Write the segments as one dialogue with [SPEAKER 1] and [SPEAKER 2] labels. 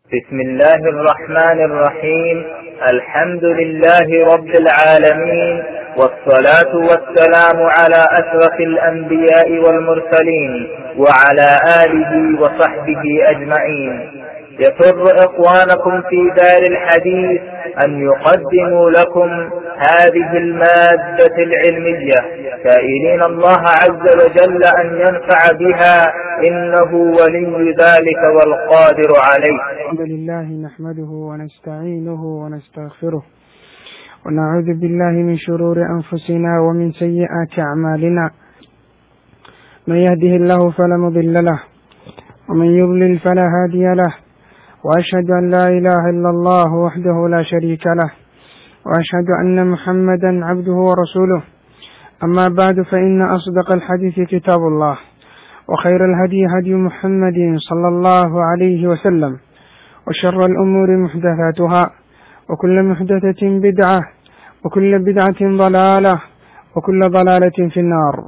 [SPEAKER 1] بسم الله الرحمن الرحيم الحمد لله رب العالمين والصلاة والسلام على أشرف الأنبياء والمرسلين وعلى آله وصحبه أجمعين يسر إخوانكم في دار الحديث أن يقدموا لكم هذه المادة العلمية سائلين الله عز وجل أن ينفع بها إنه ولي ذلك والقادر عليه
[SPEAKER 2] الحمد لله نحمده ونستعينه ونستغفره ونعوذ بالله من شرور أنفسنا ومن سيئات أعمالنا من يهده الله فلا مضل له ومن يضلل فلا هادي له وأشهد أن لا إله إلا الله وحده لا شريك له وأشهد أن محمدا عبده ورسوله أما بعد فإن أصدق الحديث كتاب الله وخير الهدي هدي محمد صلى الله عليه وسلم وشر الأمور محدثاتها وكل محدثة بدعة وكل بدعة ضلالة وكل ضلالة في النار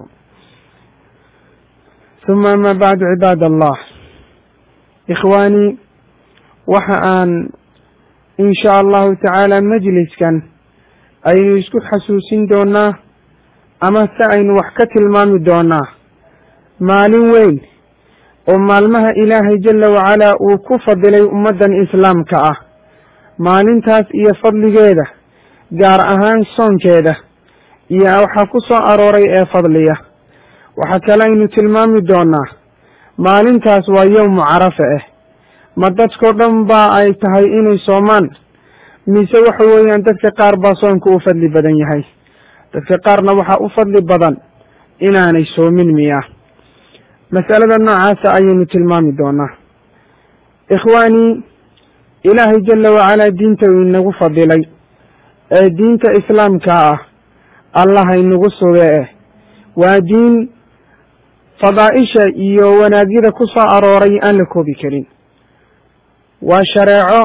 [SPEAKER 2] ثم أما بعد عباد الله إخواني وحآن إن شاء الله تعالى مجلس كان aynu isku xasuusin doonaa ama se aynu wax ka tilmaami doonaa maalin weyn oo maalmaha ilaahay jalla wacalaa uu ku fadilay ummaddan islaamka ah maalintaas iyo fadligeeda gaar ahaan soonkeeda iyo waxaa ku soo arooray ee fadliya waxaa kale aynu tilmaami doonaa maalintaas waa yowmu carafa ah ma dadkao dhan baa ay tahay inay soomaan mise waxa weeyaan dadka qaar baa soonka u fadli badan yahay dadka qaarna waxaa u fadli badan inaanay soomin miya masalada noocaasa ayaynu tilmaami doonaa ikhwaanii ilaahay jalla wacalaa diinta uu inagu fadilay ee diinta islaamka ah allah inagu suge eh waa diin fadaa'isha iyo wanaagyada ku soo arooray aan la koobi karin waa shareeco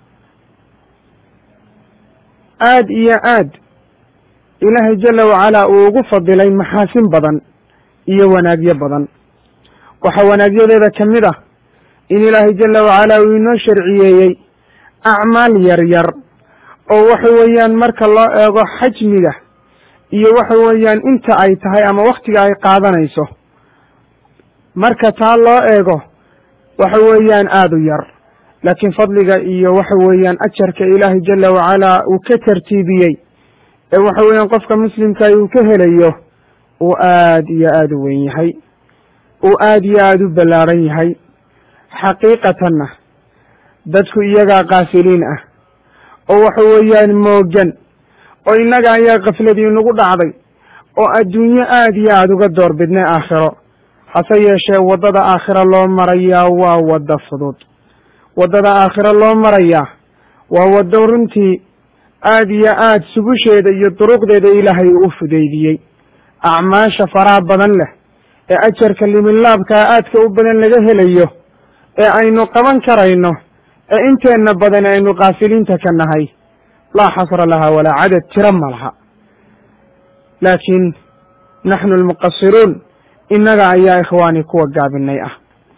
[SPEAKER 2] aad iyo aad ilaahay jalla wacalaa uu ugu fadilay maxaasin badan iyo wanaagyo badan waxaa wanaagyadeeda ka mid ah in ilaahay jalla wacalaa uu inoo sharciyeeyey acmaal yar yar oo waxa weeyaan marka loo eego xajmiga iyo waxa weeyaan inta ay tahay ama wakhtiga ay qaadanayso marka taa loo eego waxa weeyaan aada u yar laakiin fadliga iyo waxa weeyaan ajarka ilaahay jalla wacalaa uu ka tartiibiyey ee waxa weeyaan qofka muslimka uu ka helayo uu aad iyo aada u weyn yahay uu aad iyo aada u ballaaran yahay xaqiiqatanna dadku iyagaa kaafiliin ah oo waxa weeyaan moogan oo innaga ayaa kafladii nagu dhacday oo adduunyo aad iyo aada uga door bidnay aakhiro hase yeeshee waddada aakhiro loo marayaa waa wadda fudud waddada aakhiro loo marayaa waa waddo runtii aad iyo aad subusheeda iyo duruqdeeda ilaahay uu fudaydiyey acmaasha faraha badan leh ee ajarka liminlaabkaa aadka u badan laga helayo ee aynu qaban karayno ee inteenna badan aynu kaafiliinta ka nahay laa xasra laha walaa cadad tiro ma laha laakiin naxnu almuqasiruun innaga ayaa ikhwaani kuwa gaabinay ah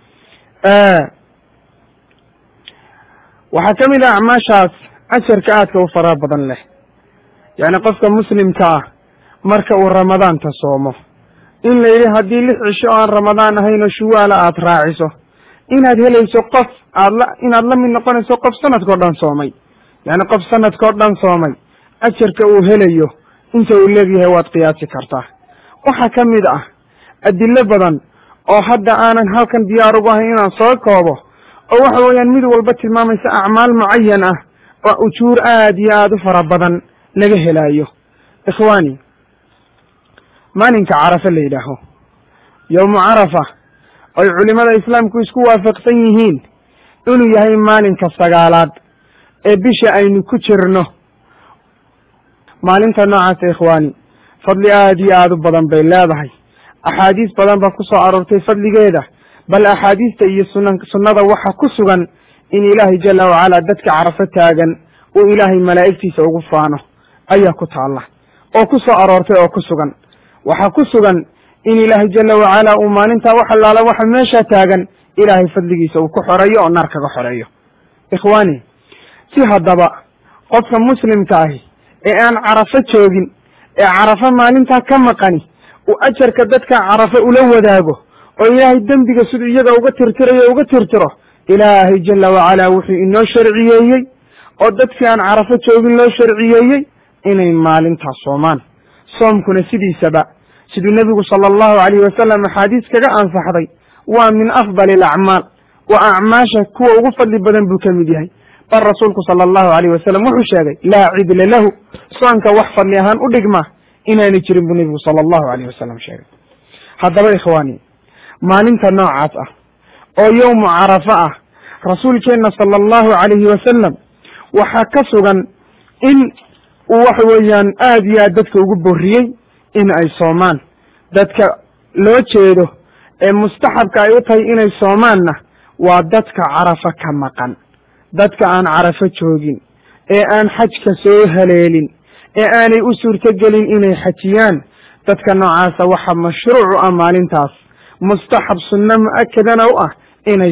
[SPEAKER 2] waxaa ka mid ah acmaashaas ajarka aadka u faraha badan leh yacni qofka muslimka ah marka uu ramadaanta soomo in la yidhi haddii lix cisho oo aan ramadaan ahayn oo shuwaala aad raaciso inaad helayso qof aad la inaad la mid noqonayso qof sanadkao dhan soomay yacni qof sanadkao dhan soomay ajarka uu helayo inta uu leegyahay waad qiyaasi kartaa waxaa ka mid ah adilo badan oo hadda aanan halkan diyaar ugu ahayn inaan soo koobo oo waxa weeyaan mid walba tilmaamaysa acmaal mucayan ah oo ujuur aad iyo aada u fara badan laga helaayo ikhwaani maalinka carafa la yidhaaho yowmu carafa oy culimada islaamku isku waafaqsan yihiin inuu yahay maalinka sagaalaad ee bisha aynu ku jirno maalinta noocaasa ikhwaani fadli aad iyo aada u badan bay leedahay axaadiis badan baa ku soo aroortay fadligeeda bal axaadiista iyo suna sunnada waxa ku sugan in ilaahay jalla wacalaa dadka carafo taagan uu ilaahay malaa'igtiisa ugu faano ayaa ku taalla oo ku soo aroortay oo ku sugan waxaa ku sugan in ilaahay jalla wacalaa uu maalintaa wax allaala waxa meeshaa taagan ilaahay fadligiisa uu ku xoreeyo oo naar kaga xoreeyo ikhwaani si haddaba qofka muslimka ahi ee aan carafo joogin ee carafo maalintaa ka maqani uu ajarka dadka carafo ula wadaago oo ilaahay dembiga siduu iyaga uga tirtirayo uga tirtiro ilaahay jala wacalaa wuxuu inoo sharciyeeyey oo dadkii aan carafo joogin loo sharciyeeyey inay maalintaas soomaan soomkuna sidiisaba siduu nebigu sala allahu calayhi wasalam axaadiis kaga ansaxday waa min afdali alacmaal waa acmaasha kuwa ugu fadli badan buu ka mid yahay bal rasuulku sala allahu alayh wasalam wuxuu sheegay laa cidla lahu soonka wax fadli ahaan u dhigma inaanay jirin buu nebigu sala allahu alayh wasalam sheegay haddaba ikhwaani maalinta noocaas ah oo yowmu carafo ah rasuulkeenna sala allahu calayhi wasalam waxaa ka sugan in uu waxa weeyaan aad iyo aad dadka ugu borriyey in ay soomaan dadka loo jeedo ee mustaxabka ay u tahay inay soomaanna waa dadka carafo ka maqan dadka aan carafo joogin ee aan xajka soo haleelin ee aanay u suurtogelin inay xajiyaan dadka noocaasa waxaa mashruucu ah maalintaas mustaxab sunno mu-akadana u ah inay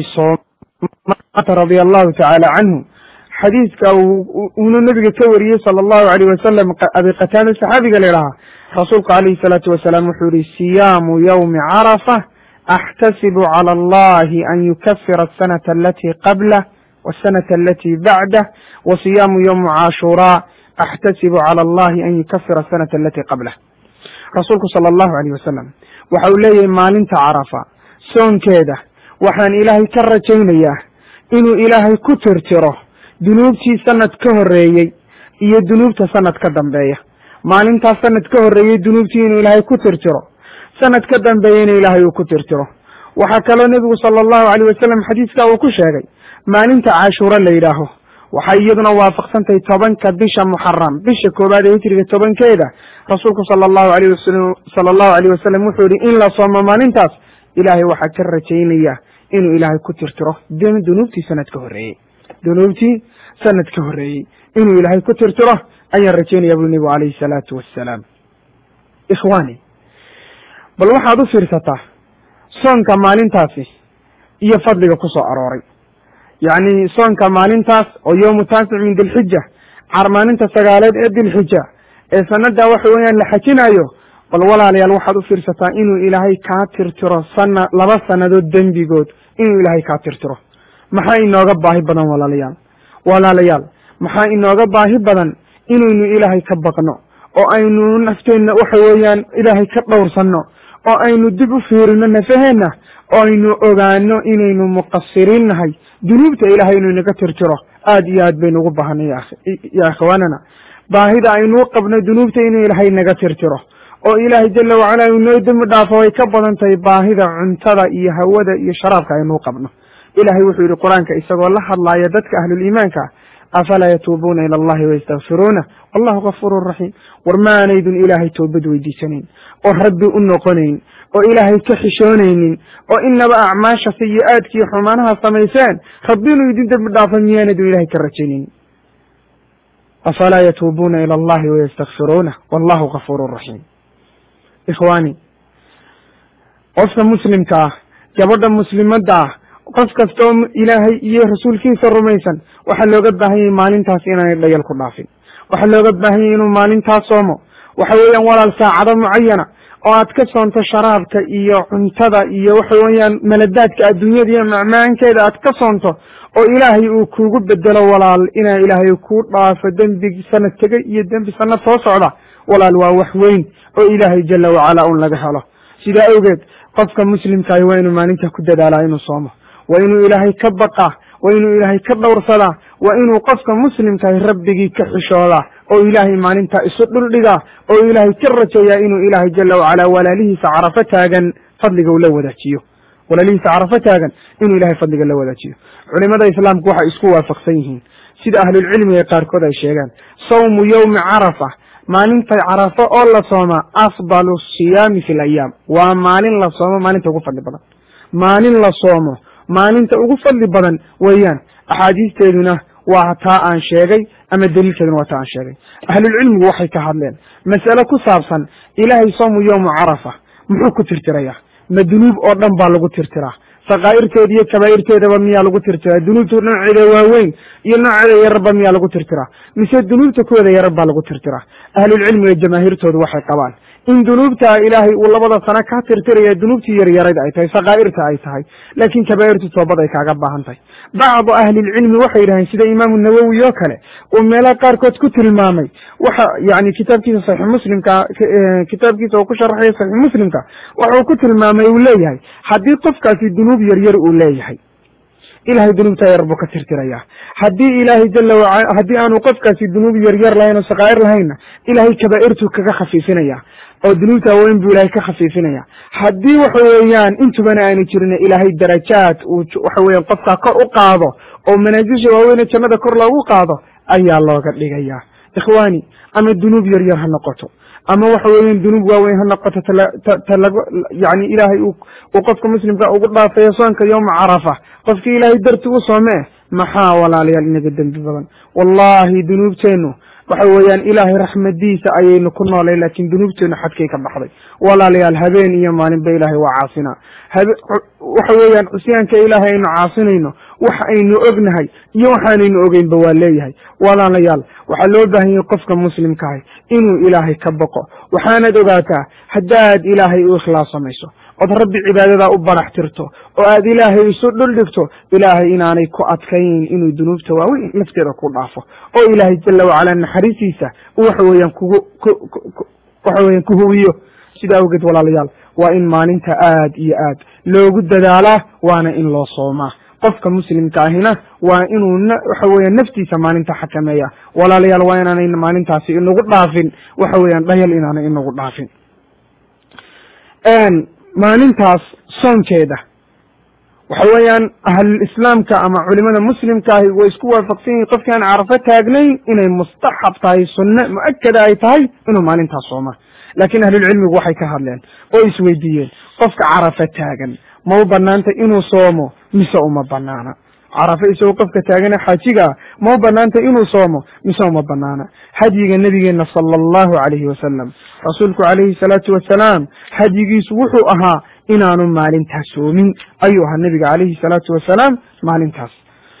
[SPEAKER 2] soomaanta radia allahu tacaala canhu xadiidka uunu nebiga ka wariyey sala allahu alayh wasalam abi qataada saxaabiga la idhahaa rasuulku calayhi salaatu wasalaam wuxuu yihi siyaamu yowmi carafa axtasibu cala allahi an yukafira asanata alatii qablah wasanata alatii bacdah wa siyaamu yowmu cashuraa axtasibu cala allahi an yukafira asanata alatii qablah rasuulku sala allahu alayh wasalam waxa uu leeyahay maalinta carafa soonkeeda waxaan ilaahay ka rajaynayaa inuu ilaahay ku tirtiro dunuubtii sanad ka horreeyey iyo dunuubta sanad ka dambeeya maalintaas sanad ka horreeyey dunuubtii inuu ilaahay ku tirtiro sanad ka dambeeyeyna ilaahay uu ku tirtiro waxaa kaloo nebigu sala allahu alayh wasalam xadiiskaa uu ku sheegay maalinta cashuuro la yidhaaho waxay iyaduna waafaqsantahay tobanka bisha muxaram bisha koowaad ee hitriga tobankeeda rasuulku sala allahu alayh wasalam sala allahu alayh wasalam wuxuu yihi in la soomo maalintaas ilaahay waxaa ka rajaynaya inuu ilaahay ku tirtiro dunuubtii sanad ka horreeyey dunuubtii sanad ka horreeyey inuu ilaahay ku tirtiro ayaan rajaynaya bui nebigu calayhi salaatu wassalaam ikhwaani bal waxaad u fiirsataa soonka maalintaasi iyo fadliga ku soo arooray yacni soonka maalintaas oo yowmu taasic min dilxija maalinta sagaaleed ee dilxija ee sanada waxa weeyaan la xajinayo bal walaalayaal waxaad u fiirsataa inuu ilaahay kaa tirtiro sana laba sannadood dembigood inuu ilaahay kaa tirtiro maxaa inooga baahi badan walaalayaal walaalayaal maxaa inooga baahi badan inaynu ilaahay ka baqno oo aynu nafteenna waxa weeyaan ilaahay ka dhowrsanno oo aynu dib u fiirino nafaheenna oo aynu ogaano inaynu muqasiriin nahay dunuubta ilaahay inuu inaga tirtiro aad iyo aad baynu ugu baahanay ya ikhwaanana baahida aynuu qabno dunuubta inuu ilaahay naga tirtiro oo ilaahay jala wacala inoo dembi dhaafo way ka badan tahay baahida cuntada iyo hawada iyo sharaabka aynuu qabno ilahay wuxuu yihi qur-aanka isagoo la hadlaaya dadka ahluliimaanka afalaa yatuubuuna ila allahi wayastakfiruuna wallahu gafuurun raxiim war maanaydun ilaahay toobad weydiisanayn oo rabbi u noqonayn oo ilaahay ka xishoonaynin oo inaba acmaasha sayi-aadkiiyo xumaanaha samayseen rabbi inuu idin dembi dhaafo miyaanadun ilahay ka rajaynayn afalaa yatuubuuna ila allahi wayastakfiruuna wallahu gafuurun raxiim ikhwaani qofka muslimka ah gabadha muslimadda ah qof kasta oo ilaahay iyo rasuulkiisa rumaysan waxaa looga baahan yahay maalintaas inaanay dhayal ku dhaafin waxaa looga baahan yahay inuu maalintaas soomo waxa weeyaan walaal saacado mucayana oo aad ka soonto sharaabka iyo cuntada iyo waxa weeyaan maladaadka adduunyada iyo macmaankeeda aad ka soonto oo ilaahay uu kugu bedelo walaal inaa ilaahay kuu dhaafo dembi sanad tegay iyo dembi sanad soo socda walaal waa wax weyn oo ilaahay jala wacala un laga helo sidaa awgeed qofka muslimkaahi waa inuu maalinta ku dadaalaa inuu soomo waa inuu ilaahay ka baqaa waa inuu ilaahay ka dhowrsadaa waa inuu qofka muslimkahi rabbigii ka xishoodaa oo ilaahay maalintaa isu dhuldhigaa oo ilaahay ka rajeeyaa inuu ilaahay jala wacala walaalihiisa carafo taagan fadliga uu la wadaajiyo walaalihiisa carafo taagan inuu ilahay fadliga la wadaajiyo culimada islaamku waxay isku waafaqsan yihiin sida ahlulcilmiga qaarkood ay sheegaan sawmu yowmi carafa maalinta carafo oo la soomaa afdalu siyaami fi layaam waa maalin la soomo maalinta ugu fadli badan maalin la soomo maalinta ugu fadli badan weeyaan axaadiisteeduna waa taa aan sheegay ama daliilkeeduna waa taa aan sheegay ahlulcilmigu waxay ka hadleen mas'ale ku saabsan ilaahay soomu yowmu carafa muxuu ku tirtirayaa ma dunuub oo dhan baa lagu tirtiraa sakaa'irteeda iyo kabaa'irteedaba miyaa lagu tirtiraa dunuubta nooceeda waaweyn iyo nooceeda yararba miyaa lagu tirtiraa mise dunuubta kuweeda yarar baa lagu tirtiraa ahlulcilmiga jamaahiirtoodu waxay qabaan in dunuubta ilaahay uu labada sano ka tirtiraya dunuubtii yaryarayd ay tahay sakaa'irta ay tahay laakiin kabaa'irtu toobad ay kaaga baahan tahay bacdu ahlilcilmi waxay yidhaheen sida imaamu nawowi oo kale uu meelaha qaarkood ku tilmaamay waxa yani kitaabkiisa saxiix muslimka kitaabkiisa uu ku sharaxaya saxiix muslimka waxuu ku tilmaamay uu leeyahay haddii qofkaasi dunuub yaryar uu leeyahay ilahay dunuubta yar buu ka tirtirayaa haddii ilaahay jala wacala haddii aanu qofkaasi dunuub yaryar lahayn oo sakaa'ir lahaynna ilahay kabaa'irtuu kaga khafiifinaya oo dunuubta weyn buu ilahay ka khafiifinaya haddii waxa weeyaan intubana aanu jirin ilaahay darajaad uu waxa weeyaan qofkaa kor u qaado oo manaasisha waaweyne jannada kor loogu qaado ayaa looga dhigaya ikhwaani ama dunuub yaryar ha noqoto ama waxa weeyaan dunuub waaweyn ha noqoto talago yani ilaahay uu qofka muslimka ugu dhaafayo soonka yowma carafa qofkii ilaahay darti u soomee maxaa walaalayaal inaga dembi badan wallahi dunuubteennu waxa weeyaan ilaahay raxmadiisa ayaynu ku noolay laakiin dunuubteenu xadkay ka baxday walaalayaal habeen iyo maalinba ilaahay waa caasinaa waxa weeyaan cusyaanka ilaahay aynu caasinayno waxa aynu ognahay iyo waxaanaynu ogeynba waa leeyahay walaalayaal waxaa loo baahan yahay qofka muslimkaahi inuu ilaahay ka boqo waxaanad ogaataa haddaad ilaahay u ikhlaas samayso ood rabbi cibaadadaa u barax tirto oo aad ilaahay isu dhul dhigto ilaahay inaanay ku adkayn inuu dunuubta waaweyn lafteeda ku dhaafo oo ilaahay jala wacala naxariistiisa waxa weeyaan kugu waxa weeyaan ku huwiyo sida awgeed walaalayaal waa in maalinta aad iyo aad loogu dadaalaa waana in loo soomaa qofka muslimka ahina waa inuu waxa weeyaan naftiisa maalinta xakameeya walaalayaal waa inaanay maalintaasi inagu dhaafin waxa weeyaan dhayal inaanay inagu dhaafin maalintaas soonkeeda waxa weeyaan ahlulislaamka ama culimada muslimkaahi way isku waafaqsan yihin qofkii aan carafo taagnayn inay mustaxab tahay sunne mu-akada ay tahay inuu maalintaas sooma laakiin ahlulcilmigu waxay ka hadleen oo isweydiiyeen qofka carafo taagan ma u banaanta inuu soomo mise uma banaana carafo isagoo qofka taagane xaajigaa ma u banaanta inuu soomo mise uma banaana hadyiga nebigeena sala allahu calayhi wasalam rasuulku calayhi salaatu wasalaam hadyigiisu wuxuu ahaa inaanu maalintaas soomin ayuu ahaa nebiga calayhi salaatu wasalaam maalintaas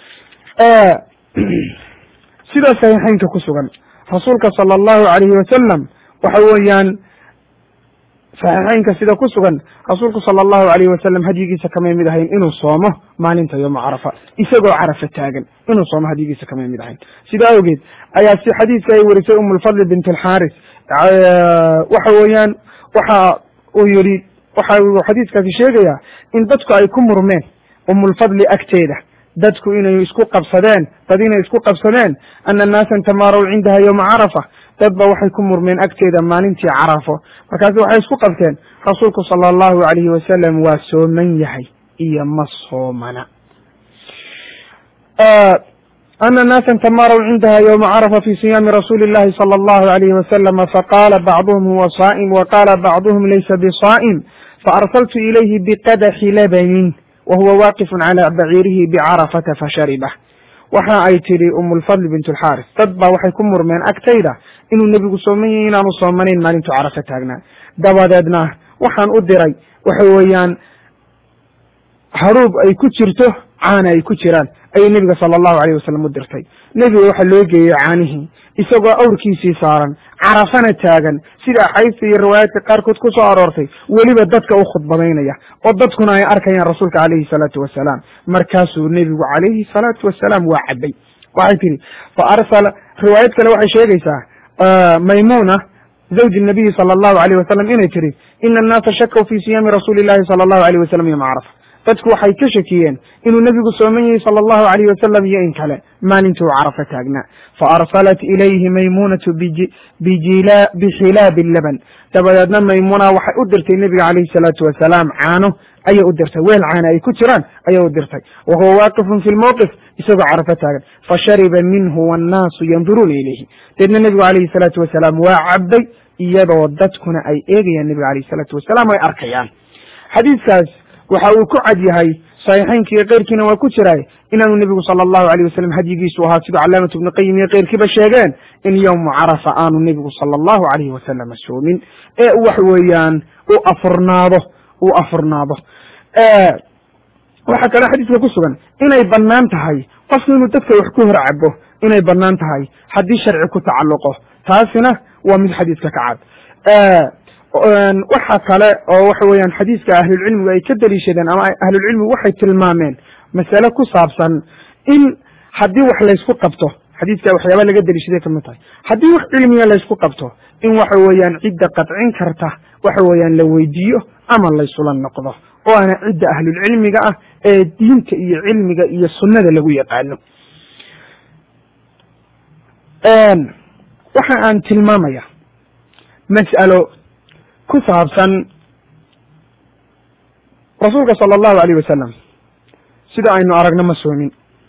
[SPEAKER 2] sida saxiixeynka ku sugan rasuulka sala allahu calayhi wasalam waxa weeyaan saxiixeynka sida ku sugan rasuulku sala allahu alayhi wasalam hadyigiisa kamay mid ahayn inuu soomo maalinta yooma carafa isagoo carafa taagan inuu soomo hadyigiisa kamay mid ahayn sida awgeed ayaa si xadiiska ay warisay umulfadli bint alxaaris waxa weeyaan waxa uu yihi waxa uu xadiiskaasi sheegayaa in dadku ay ku murmeen umulfadli agteeda dadku inay isku qabsadeen dad inay isku qabsadeen ana naasan tamaaraw cindaha yowma carafa dad ba waxay ku murmeen agteeda maalintii carafo markaasi waxay isku qabteen rasuulku sala allahu alayhi wasalam waa sooman yahay iyo ma soomana ana naasan tamaaraw cindaha yowma carafa fi siyaami rasuuli llahi sala allahu alayhi wasalama faqala bacduhum huwa saa'im wa qala bacduhum laysa bisaa'im faarsaltu ilayhi biqadaxi labanin wa huwa waaqifun cala baciirihi bicarafata fasharibah waxa ay tidhi umulfadli bint alxaaris dad baa waxay ku murmeen agtayda inuu nebigu sooman yahay inaanu soomanayn maalintu carafo taagnaa dabadeedna waxaan u diray waxa weeyaan haruub ay ku jirto caana ay ku jiraan ayay nebiga sala allahu alayh wasalam u dirtay nebiga waxaa loo geeyey caanihii isagoo awrkiisii saaran carafana taagan sida axaadiista iyo riwaayaadka qaarkood ku soo aroortay weliba dadka u khudbadaynaya oo dadkuna ay arkayaan rasuulka calayhi salaatu wasalaam markaasuu nebigu calayhi salaatu wasalaam waa cabbay waxay tihi fa arsala riwaayad kale waxay sheegaysaa maymuna zawji nabiyi sala allahu alayh wasalam inay tihi ina annaasa shakaw fi siyaami rasuuli illahi sala allahu alayh wasalam yoma carafa dadku waxay ka shakiyeen inuu nebigu sooman yahay sala allahu alayh wasalam iyo in kale maalintuu carafo taagnaa faarsalat ilayhi maymunatu bixilaabi laban dabadeedna maymuna waxay u dirtay nebiga calayhi salaatu wasalaam caano ayay u dirtay weel caana ay ku jiraan ayay u dirtay wa huwa waaqifun fi lmowqif isagoo carafo taagan fashariba minhu wannaasu yanduruuna ilayhi deedna nebigu calayhi salaatu wasalaam waa cabbay iyadoo dadkuna ay eegayaan nebiga calayhi salaatu wasalaam ay arkayaan xadiiskaas waxa uu ku cad yahay saxiixeynka iyo keyrkiina waa ku jiraay inaanu nebigu sala allahu alayh wasalam hadyigiisu ahaa siduu calaamatu ibnu qayim iyo keyrkiiba sheegeen in yowmu carafa aanu nebigu sala allahu alayhi wasalama soomin ee wax weeyaan u afurnaado uu afurnaado waxaa kaloo xadiiska ku sugan inay bannaan tahay qofku inuu dadka wax ku hor cabo inay bannaan tahay haddii sharci ku tacalluqo taasina waa mid xadiiska ka cad waxa kale oo waxa weeyaan xadiiska ahlulcilmigu ay ka daliishadeen ama ahlulcilmigu waxay tilmaameen masale ku saabsan in haddii wax laysku qabto xadiiska waxyaaba laga daliishaday kamid tahay haddii wax cilmiga laysku qabto in waxa weeyaan cidda qadcin karta waxa weeyaan la weydiiyo ama laysula noqdo oo ana cidda ahlulcilmiga ah ee diinta iyo cilmiga iyo sunnada lagu yaqaano waxa aan tilmaamaya mas'alo ku saabsan rasuulka sala allahu alayh wasalam sida aynu aragno ma soomin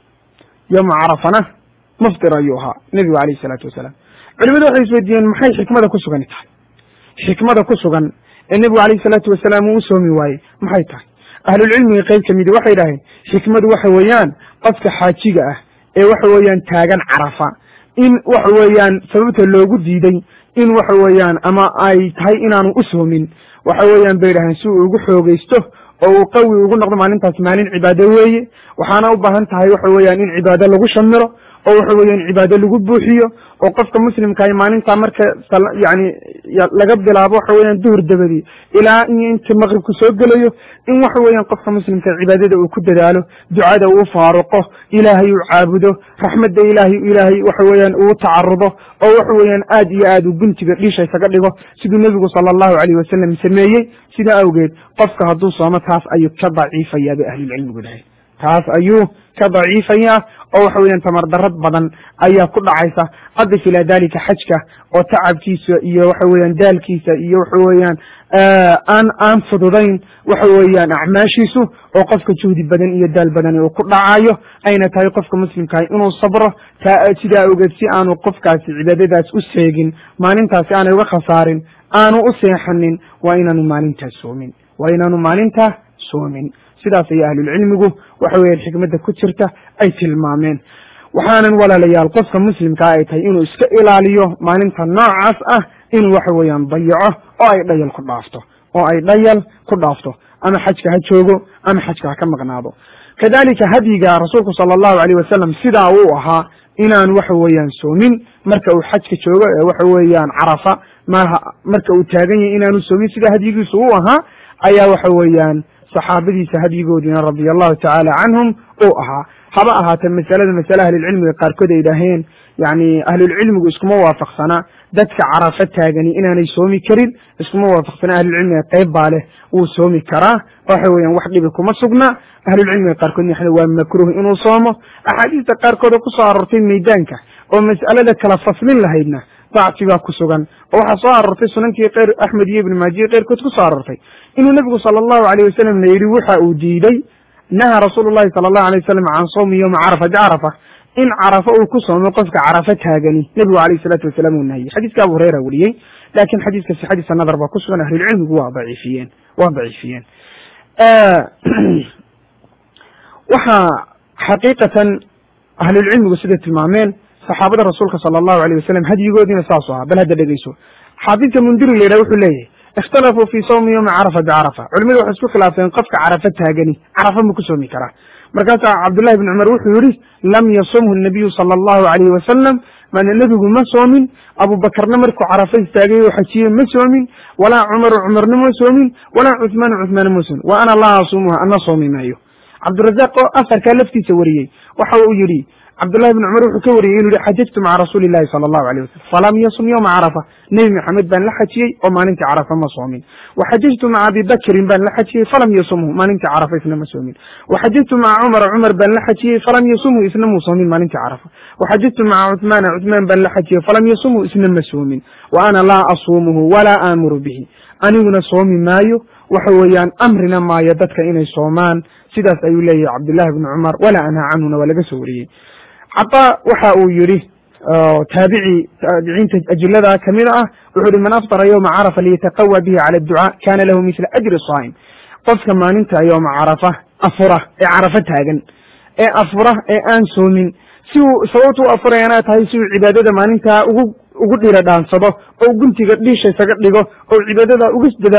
[SPEAKER 2] yowma carafana muftir ayuu ahaa nebigu alayh isalaatu wasalaam culimadu waxay isweydiiyeen maxay xikmada ku sugani tahay xikmada ku sugan ee nebigu alayh isalaatu wasalaam uu u soomi waayey maxay tahay ahlulcilmiga qeyb ka midi waxay idhaaheen xikmadu waxa weeyaan qofka xaajiga ah ee waxa weeyaan taagan carafa in waxa weeyaan sababta loogu diiday in waxa weeyaan ama ay tahay inaanu u soomin waxa weeyaan bay idhaaheen si uu ugu xoogeysto oo uu qawi ugu noqdo maalintaas maalin cibaado weeye waxaana u baahan tahay waxa weeyaan in cibaado lagu shamiro oo waxa weeyaan cibaado lagu buuxiyo oo qofka muslimkaah maalintaa marka yani laga bilaabo waxa weeyaan duhur dabadii ilaa in inta maqribku soo gelayo in waxa weeyaan qofka muslimka cibaadada uu ku dadaalo ducada uu faaruqo ilaahay uu caabudo raxmadda ilaahay ilaahay waxa weeyaan uu tacarudo oo waxa weeyaan aad iyo aad uu guntiga dhiisha isaga dhigo siduu nebigu sala allahu alayh wasalam sameeyey sidaa awgeed qofka hadduu soomo taas ayuu ka daciifayaa bay ahlulcilmigu dhahay taas ayuu ka daciifayaa oo waxa weeyaan tamar darad badan ayaa ku dhacaysa adif ilaa dalika xajka oo tacabkiisa iyo waxa weeyaan daalkiisa iyo waxa weeyaan aan aan fududayn waxa weeyaan acmaashiisu oo qofka juhdi badan iyo daal badan uu ku dhacayo ayna tahay qofka muslimkaah inuu sabro taa sidaa ogeed si aanu qofkaasi cibaadadaas u seegin maalintaasi aanay uga khasaarin aanu u seexanin waa inaanu maalintaas soomin waa inaanu maalintaa soomin sidaas ayaa ahlulcilmigu waxa weeyaan xikmadda ku jirta ay tilmaameen waxaanan walaalayaal qofka muslimkaa ay tahay inuu iska ilaaliyo maalinta noocaas ah inuu waxa weeyaan dayaco oo ay dhayal ku dhaafto oo ay dhayal ku dhaafto ama xajka ha joogo ama xajka ha ka maqnaado kadalika hadyiga rasuulku sala allahu alayh wasalam sidaa uu ahaa inaan waxa weeyaan soomin marka uu xajka joogo ee waxa weeyaan carafa maaha marka uu taagan yahay inaanu soomin sida hadyigiisu u ahaa ayaa waxa weeyaan saxaabadiisa hadyigoodiina radia allahu tacaala canhum uu ahaa haba ahaatee masalada masale ahlulcilmiga qaarkood ay idhaaheen yani ahlulcilmigu iskuma waafaqsana dadka carafa taagani inaanay soomi karin iskuma waafaqsana ahlulcilmiga qayb baa leh wuu soomi karaa waxa weeyaan wax dhibi kuma sugna ahlulcilmiga qaarkood yaxda waa makruh inuu soomo axaadiista qaarkooda ku soo aroortay meydaanka oo mas'alada kala faslin lahaydna dacfi baa ku sugan oo waxaa soo aroortay sunankii keyr axmed iyo ibn maajiye keyrkood ku soo aroortay inuu nebigu sala allahu alayh wasalam la yidhi waxa uu diiday naha rasuulu llahi sala allahu alay wasalam can sawmi yowma carafa bicarafa in carafa uu ku soomo qofka carafa taagani nebigu alayh isalaatu wasalaam uu nahiyey xadiiska abu hureyra weriyey laakiin xadiiska sixadiisa nadar baa ku sugan ahlulcilmigu waa daciifiyeen waa daciifiyeen waxaa xaqiiqatan ahlulcilmigu siday tilmaameen saxaabada rasuulka sala allahu alayh wasalam hadyigoodiina saasu ahaa bal hadda dhegeyso xaafidka mundiri la yidhaha wuxuu leeyahay ikhtalafuu fi sawmi yowmi carafa bicarafa culimadu waxay isku khilaafeen qofka carafa taagani carafa ma ku soomi karaa markaasaa cabdullahi bn cumar wuxuu yihi lam yasumhu nabiyu sala allahu alayhi wasalam maana nebigu ma soomin abubakarna markuu carafa istaagay oo xajiyey ma soomin walaa cumaru cumarna ma soomin walaa cuhmaanu cuhmaana ma soomin wa ana laa asumuha ana soomi maayo cabdirazaaq oo asarkaa laftiisa wariyey waxa uu yihi cabdullahi bn cumar wuxuu ka wariyey inuu yihi xajajtu maca rasuuli llahi sala allahu alayh wasalam falam yasum yowma carafa nebi maxamed baan la xajiyey oo maalintii carafa ma soomin waxajajtu maca abi bakrin baan la xajiyey falam yasumhu maalintii carafa isna ma soomin waxajajtu maca cumara cumar baan la xajiyey falam yasumhu isna muu soomin maalintii carafa waxajajtu maca cuhmaana cuhmaan baan la xajiyey falam yasumhu isna ma soomin wa ana laa asuumuhu walaa aamuru bihi aniguna soomi maayo waxa weeyaan amrina maayo dadka inay soomaan sidaas ayuu leeyahay cabdullahi bni cumar walaa anhaa canhuna waa laga soo wariyey cataa waxa uu yihi taabici taabiciinta ajilada kamid ah wuxuu yihi man aftara yowma carafa liyataqawa bihi cala adducaa kana lahu misla ajri saa'im qofka maalinta yowma carafa afura ee carafa taagan ee afura ee aan soomin si uu sababta u afurayana tahay si uu cibaadada maalintaa ugu ugu dhira dhaansado oo guntiga dhiisha isaga dhigo oo cibaadada uga dadaalo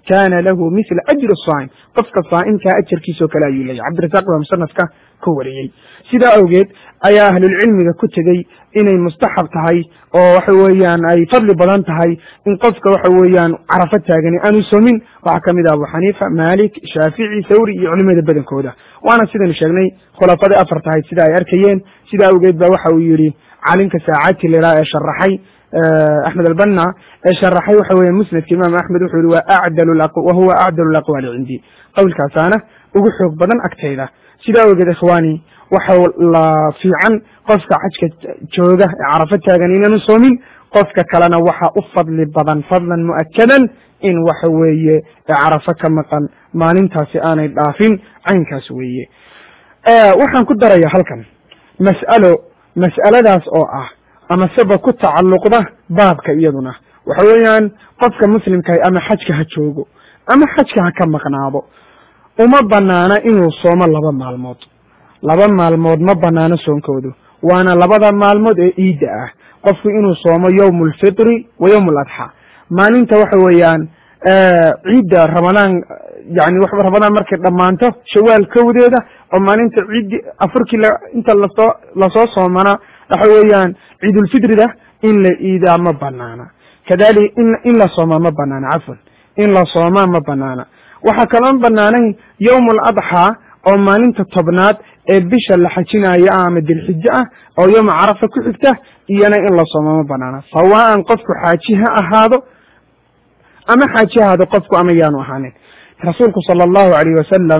[SPEAKER 2] kana lahu mila ajri saa'im qofka saa'imkaa ajarkiisoo kale ayuu leeyahy cabdirasaaq baa musanafka ka wariyey sidaa awgeed ayaa ahlulcilmiga ku tegey inay mustaxab tahay oo waxa weeyaan ay fadli badan tahay in qofka waxa weeyaan carafo taagani aanu somin waxaa ka mid ah abu xaniifa malik shaafici thawri iyo culimada badankooda waana sidaynu sheegnay khulafadii afar tahay sida ay arkayeen sidaa awgeed ba waxa uu yidhi calimka saacati lilaa ee sharaxay axmed albanna ee sharaxay waxa weya musnadka imaam axmed wuxuu yihi wa acdal wahuwa acdal laqwaali cindii qowlkaasaana ugu xoog badan agtayda sidaa awgeed ikhwaani waxa la fiican qofka xajka jooga ee carafo taagan inaanu soomin qofka kalena waxa u fadli badan fadlan mu'akadan in waxa weeye carafo ka maqan maalintaasi aanay dhaafin caynkaas weeye waxaan ku daraya halkan mas'alo mas'aladaas oo ah ama seba ku tacalluqda baabka iyaduna waxa weeyaan qofka muslimkahay ama xajka ha joogo ama xajka ha ka maqnaado uma banaana inuu soomo laba maalmood laba maalmood ma banaano soonkoodu waana labada maalmood ee ciidda ah qofku inuu soomo yowm alfitri wa yowm aladxa maalinta waxa weeyaan ciidda ramadaan yani ramadaan markay dhammaanto shawaal kowdeeda oo maalinta ciiddi afurkii inta lasoo lasoo soomana waxa weeyaan ciidulfitrida in la iidaa ma banaana kadalik in in la soomaa ma banaana cafwan in la soomaa ma banaana waxaa kaloon banaanayn yowm aladxaa oo maalinta tobnaad ee bisha la xajinayo ah ama dilxijo ah oo yowma carafa ku xigta iyana in la soomo ma banaana sawaan qofku xaaji ha ahaado ama xaaji ha ahaado qofku ama yaanu ahaanin rasuulku sala allahu alayh wasalam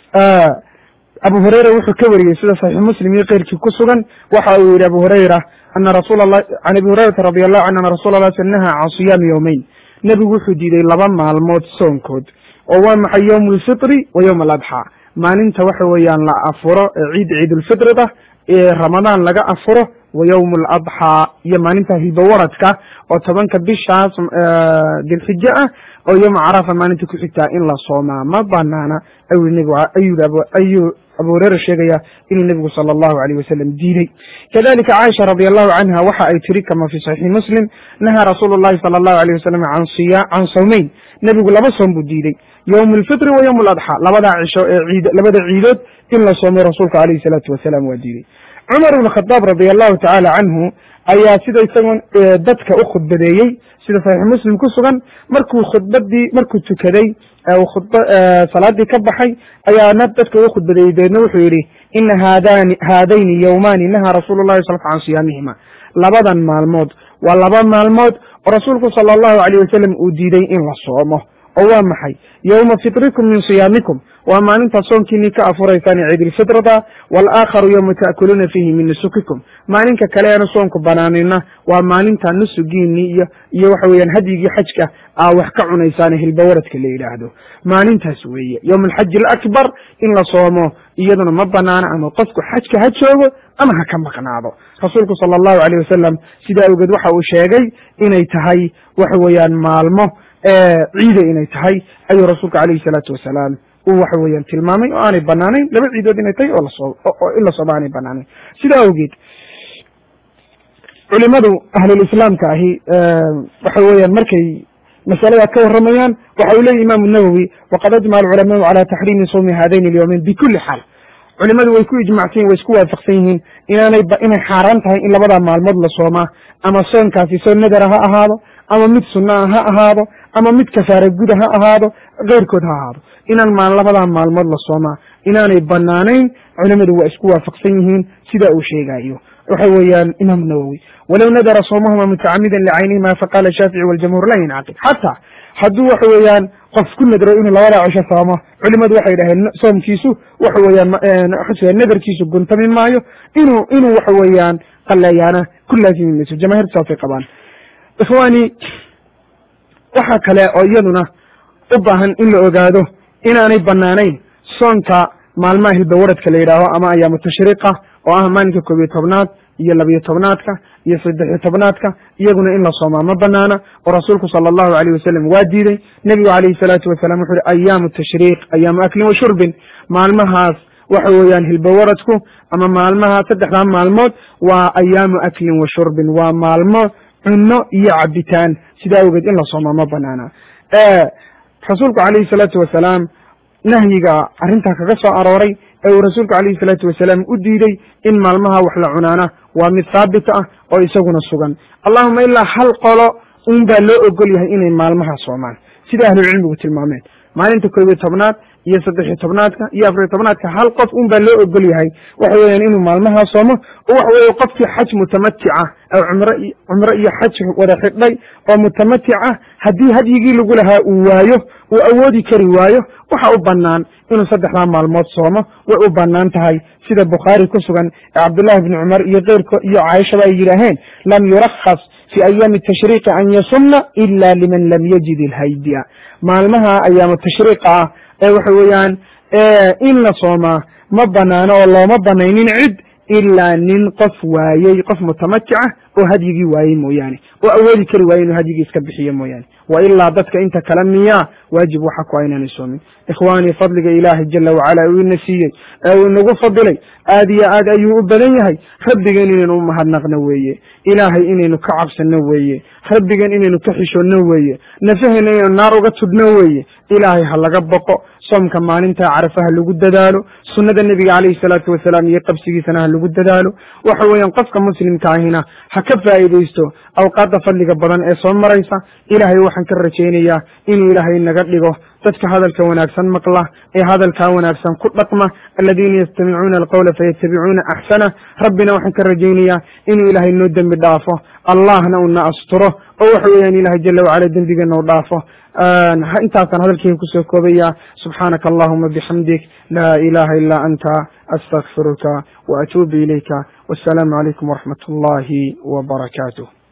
[SPEAKER 2] abu hurayra wuxuu ka wariyey sida saxiix muslim iyo keyrkii ku sugan waxa uu yihi abu hurayra ana rasul lah can abi hurayrata radi allahu canhu ana rasula lah sal naha can siyaami yowmeyn nebigu wuxuu diiday laba maalmood soonkood oo waa maxay yowm alfitri wa yowm aladxaa maalinta waxa weeyaan la afuro ee ciid ciidulfitrida ee ramadaan laga afuro wa yowm aladxaa iyo maalinta hilbawaradka oo tobanka bishaas dilxijo ah oo yowma carafa maalinta ku xigtaa in la soomaa ma banaana ayuu nebigu ayuu abu hureyra sheegaya inuu nebigu sala allahu alayh wasalam diiday kadalika caaisha radi allahu canha waxa ay tiri kama fi saxiixi muslim nahaa rasuulu llahi sala allahu alayh wasalam can siya can sawmeyn nebigu laba soom buu diiday yowm alfitri wa yowm aladxa labadaa cisho ee ciid labada ciidood in la soomay rasuulka alayhi salaatu wasalaam waa diiday cumar ibn khadaab radi allahu tacaala canhu ayaa sida isagoon dadka u khudbadeeyey sida saxiix muslim ku sugan markuu khudbadii markuu tukaday khudb salaadii ka baxay ayaana dadka uga khudbadeeyey dabeedna wuxuu yihi ina haadani haadayni yowmaani nahaa rasuulu llahi sal can siyaamihima labadan maalmood waa laba maalmood oo rasuulku sala allahu alayh wasalam uu diiday in la soomo oo waa maxay yowma fitrikum min siyaamikum waa maalintaad soonkiinii ka afuraysaan ciidilfitrada walaakharu yowma ta'kuluuna fiihi min nusukikum maalinka kale eanu soonku banaanina waa maalinta nusugiinii iyo iyo waxa weeyaan hadyigii xajka aa wax ka cunaysaane hilbawaradka la yidhaahdo maalintaas weeye yowma alxaji alakbar in la soomo iyaduna ma banaana ama qofku xajka ha joogo ama ha ka maqnaado rasuulku sala allahu alayh wasalam sidaa awgeed waxa uu sheegay inay tahay waxa weeyaan maalmo ciida inay tahay ayuu rasuulku alayhi salaatu wasalaam uu waxa weeyaan tilmaamay oo aanay banaanayn laba ciidood inay tahay oo lasoo oo in la sooma aanay banaanayn sidaa awgeed culimadu ahlulislaamka ahi waxa weeyaan markay masalada ka warramayaan waxa uu leeyahy imaamu nawowi waqad ajmaca alculamaau cala taxriimi sawmi haadayn alyowmeyn bikuli xaal culimadu way ku ijmacsan yihin way isku waafaqsan yihiin inaanay inay xaaraan tahay in labadaa maalmood la soomaa ama soonkaasi soon nadara ha ahaado ama mid sunaa ha ahaado ama mid kafaara guda ha ahaado keyrkood ha ahaado inaan maal labadaa maalmood la soomaa inaanay banaanayn culimadu waa isku waafaqsan yihiin sida uu sheegayo waxa weeyaan imaam nawowi walow nadara soomahuma mutacamidan licaynihima faqala shaafici waljamhuur la yincaqid xataa hadduu waxa weeyaan qof ku nadro inuu labadaa cisho soomo culimadu waxay dhaheen soomkiisu waxa weeyaan nadarkiisu guntami maayo inuu inuu waxa weeyaan qaleeyaana ku laazimi mayso jamahirtu saasay qabaan ikhwaani waxa kale oo iyaduna u baahan in la ogaado inaanay banaanayn soonka maalmaha hilbawaradka la yidhaaho ama ayaamu tashriiqa oo ah maalinka koob iyo tobnaad iyo labiyo tobnaadka iyo saddexiyo tobnaadka iyaguna in la soomaa ma banaana oo rasuulku sala allahu alayh wasalam waa diiday nebigu calayhi salaatu wasalam wuxu uhi ayaamu tashriiq ayaamu aklin wa shurbin maalmahaas waxa weeyaan hilbawaradku ama maalmaha saddexdaa maalmood waa ayaamu aklin wa shurbin waa maalmo cunno iyo cabitaan sidaa awgeed in la soomaa ma banaana rasuulku calayhi salaatu wasalaam nahyiga arrintaa kaga soo arooray ee uu rasuulku calayhi salaatu wasalaam u diiday in maalmaha wax la cunaana waa mid haabit ah oo isaguna sugan allahuma ilaa hal qolo un baa loo ogol yahay inay maalmaha soomaan sida ahlucilmigu tilmaameen maalinta koob iyo tobnaad iyo saddexiyo tobnaadka iyo afariyo tobnaadka hal qof un baa loo ogol yahay waxa weeyaan inuu maalmahaa soomo oo waxa weeye qofkii xaj mutamatica oo cumro cumro iyo xaj wada xidhay oo mutamatic ah haddii hadyigii lagu lahaa uu waayo uu awoodi kari waayo waxa u banaan inuu saddexdaa maalmood soomo way u banaan tahay sida bukhaari ku sugan ee cabdullahi bni cumar iyo keyrko iyo caaishaba ay yidhaaheen lam yurakhas fi ayaami tashriiqi an yasumna ila liman lam yajid ilhaydiya maalmaha ayaamu tashriiqa ah ee waxa weeyaan in la soomaa ma banaano oo looma banaynin cid ilaa nin qof waayey qof mutamatic ah oo hadyigii waayey mooyaane oo awoodi kari waaye inuu hadyigii iska bixiyo mooyaane wa ilaa dadka inta kale miyaa waajib waxa ku aynaan soomin ikhwaanii fadliga ilaahay jala wacala uu ina siiyey ee uu inagu fadilay aad iyo aad ayuu u badan yahay rabbigan inaynu u mahadnaqno weeye ilaahay inaynu ka cabsano weeye rabbigan inaynu ka xishoonno weeye nafaheena inaynu naar uga tudhno weeye ilaahay ha laga boqo soomka maalinta carafa ha lagu dadaalo sunnada nebiga calayhi salaatu wasalaam iyo qabsigiisana ha lagu dadaalo waxa weeyaan qofka muslimka ahina ha ka faa'iidaysto awqaadda fadliga badan ee soo maraysa ilaahay waxaan ka rajaynayaa inuu ilaahay naga dhigo dadka hadalka wanaagsan maqla ee hadalkaa wanaagsan ku dhaqma aladiina yastamicuuna alqawla fayatabicuuna axsana rabbina waxaan ka rajaynayaa inuu ilaahay noo dembi dhaafo allahna una asturo oo waxa weeyaan ilahay jala wacala dembigeena u dhaafo intaasaan hadalkeyga kusoo koobaya subxaanaka allahuma bixamdik laa ilaha ila anta astakfiruka waatuubu ilayka wasalaamu calaykum waraxmat ullahi wbarakaatuh